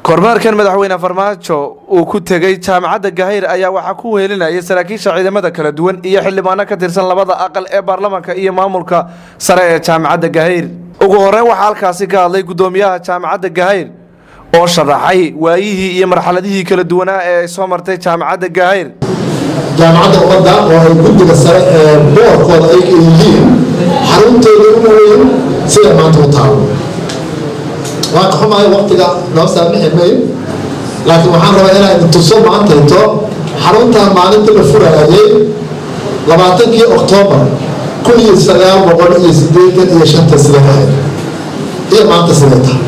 kormeerkan madaxweyne farmaajo uu ku tegey jaamacadda gahayr ayaa waxaa ku wehelinayay saraakiisha ciidamada kala duwan iyo xildhibaano ka tirsan labada aqal ee baarlamaanka iyo maamulka sare ee jaamacadda gahayr ugu horeyn waxaa halkaasi ka hadlay guddoomiyaha jaamacadda gahayr oo sharaxay waayihii iyo marxaladihii kala duwanaa ee ay soo martay jaamacadda gahayr jaamacadda ummadda oo ay guddiga sare ee boorkooda ay yihiin xaruntooda ugu weyn sida maanta u taalo waan ka xumahay waqtiga noo saamixi mayn laakiin waxaan rabaa inaan tuso maantayto xaruntan maalinta la furayay labaatankii oktoobar kun iyo sagaal boqol iyo sideetan iyo shanta sida ahayd iyo maanta sida tahay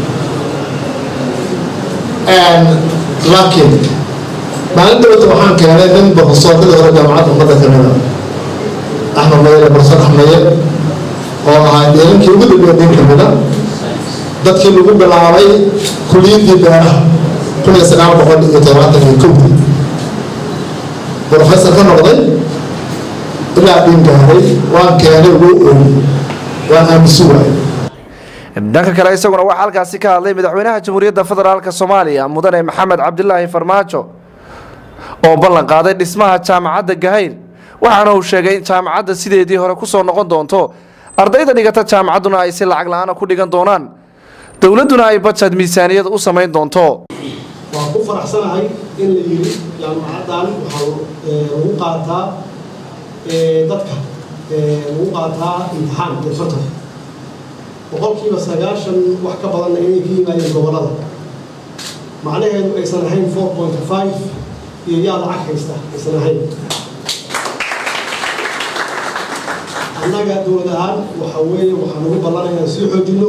laakiin maalinta wata waxaan keenay nin barofesoorkadii hore jaamacadda ummadda ka mida axmed mayele barofesor axmeye oo ahaa deelankii ugu dambeeya nin ka mida dadkii lagu bilaabay kuliyaddii beeraha kun iyo sagaal boqol iyo todobaatan iyo kowdii brofesor ka noqday ilaa dhiin gaaray waan keenay wuu ooyi waan aamusi waayay dhanka kale isaguna waxaa halkaasi ka hadlay madaxweynaha jamhuuriyadda federaalk soomaaliya mudane maxamed cabdilaahi farmaajo oo ballan qaaday dhismaha jaamacadda gahayr waxaana uu sheegay in jaamacadda sideedii hore kusoo noqon doonto ardayda dhigata jaamacadduna ay si lacag la-aana ku dhigan doonaan dowladduna ay bajad miisaaniyad u samayn doonto waan ku faraxsanahay in la yiri jaamacaddan waxaa lagu qaataa dadka lagu qaataa imtixaan iyo fartan boqolkiiba sagaashan wax ka badanna inay ka yimaadeen gobollada macnaheedu aysan ahayn four point five iyo yaa lacag haysta aysan ahayn annaga dowlad ahaan waxa weeye waxaan ugu ballanaya sii xoojinno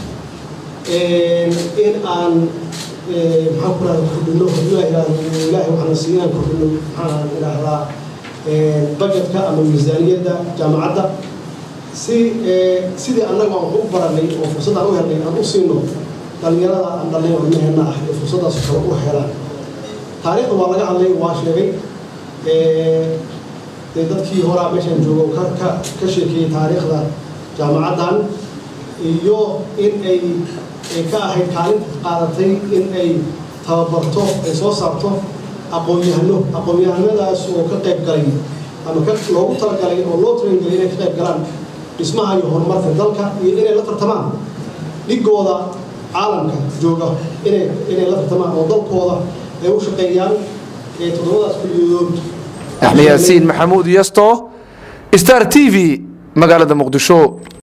in aan maxaan ku rahda kordhino haddii la yidhahdo ilaahay waxaana siiy inaan kordhino maxaan idhaahdaa budgetka ama miisaaniyadda jaamacadda si sidii annaga aan u baranay oo fursaddaan u helnay aan u siino dhallinyarada aan dhalnay ilmaheenna ah ee fursaddaas kale u helaan taariikhda waa laga hadlay waa sheegay dee dadkii horaa meeshaan joogo ka ka ka sheekeeyey taariikhda jaamacaddan iyo in ay ay ka ahayd kaalinta qaadatay in ay tababarto ay soo saarto aqoon-yahano aqoon-yahanadaas oo ka qayb galay ama ka loogu talagalay oo loo tarangelay inay ka qayb galaan dhismaha iyo horumarka dalka iyo inay la tartamaan dhigooda caalamka jooga inay inay la tartamaan oo dalkooda ay u shaqeeyaan ee toddobadaas kuliyadood axmed yaasiin maxamuud yasto star t v magaalada muqdisho